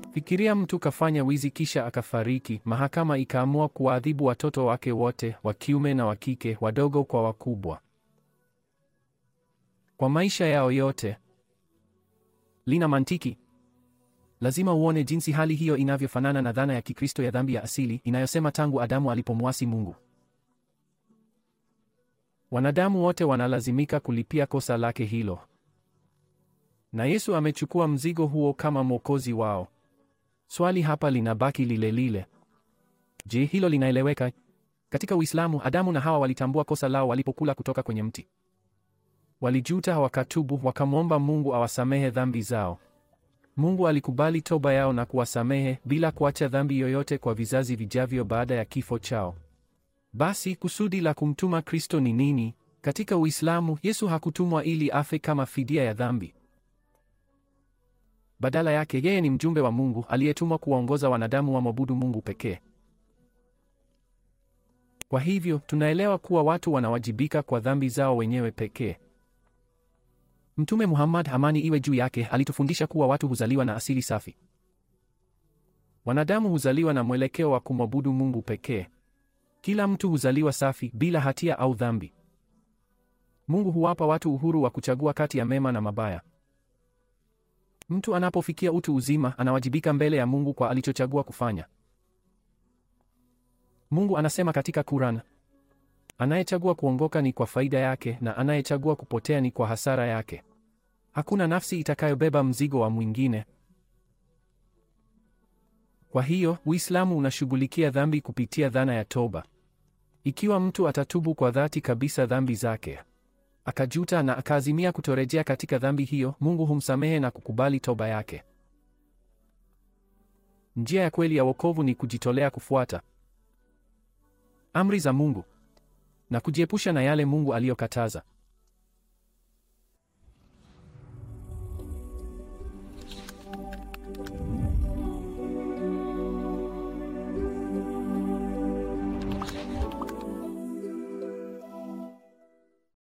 Fikiria mtu kafanya wizi kisha akafariki, mahakama ikaamua kuwaadhibu watoto wake wote, wa kiume na wa kike, wadogo kwa wakubwa, kwa maisha yao yote. Lina mantiki? Lazima uone jinsi hali hiyo inavyofanana na dhana ya Kikristo ya dhambi ya asili inayosema tangu Adamu alipomwasi Mungu, wanadamu wote wanalazimika kulipia kosa lake hilo, na Yesu amechukua mzigo huo kama mwokozi wao. Swali hapa linabaki lile lile. Je, hilo linaeleweka? Katika Uislamu, Adamu na Hawa walitambua kosa lao walipokula kutoka kwenye mti. Walijuta, wakatubu, wakamwomba Mungu awasamehe dhambi zao. Mungu alikubali toba yao na kuwasamehe bila kuacha dhambi yoyote kwa vizazi vijavyo baada ya kifo chao. Basi kusudi la kumtuma Kristo ni nini? Katika Uislamu, Yesu hakutumwa ili afe kama fidia ya dhambi. Badala yake, yeye ni mjumbe wa Mungu aliyetumwa kuwaongoza wanadamu wamwabudu Mungu pekee. Kwa hivyo, tunaelewa kuwa watu wanawajibika kwa dhambi zao wenyewe pekee. Mtume Muhammad, amani iwe juu yake, alitufundisha kuwa watu huzaliwa na asili safi. Wanadamu huzaliwa na mwelekeo wa kumwabudu Mungu pekee. Kila mtu huzaliwa safi, bila hatia au dhambi. Mungu huwapa watu uhuru wa kuchagua kati ya mema na mabaya. Mtu anapofikia utu uzima, anawajibika mbele ya Mungu kwa alichochagua kufanya. Mungu anasema katika Quran, anayechagua kuongoka ni kwa faida yake na anayechagua kupotea ni kwa hasara yake. Hakuna nafsi itakayobeba mzigo wa mwingine. Kwa hiyo, Uislamu unashughulikia dhambi kupitia dhana ya toba. Ikiwa mtu atatubu kwa dhati kabisa dhambi zake, akajuta na akaazimia kutorejea katika dhambi hiyo, Mungu humsamehe na kukubali toba yake. Njia ya kweli ya wokovu ni kujitolea kufuata amri za Mungu na kujiepusha na yale Mungu aliyokataza.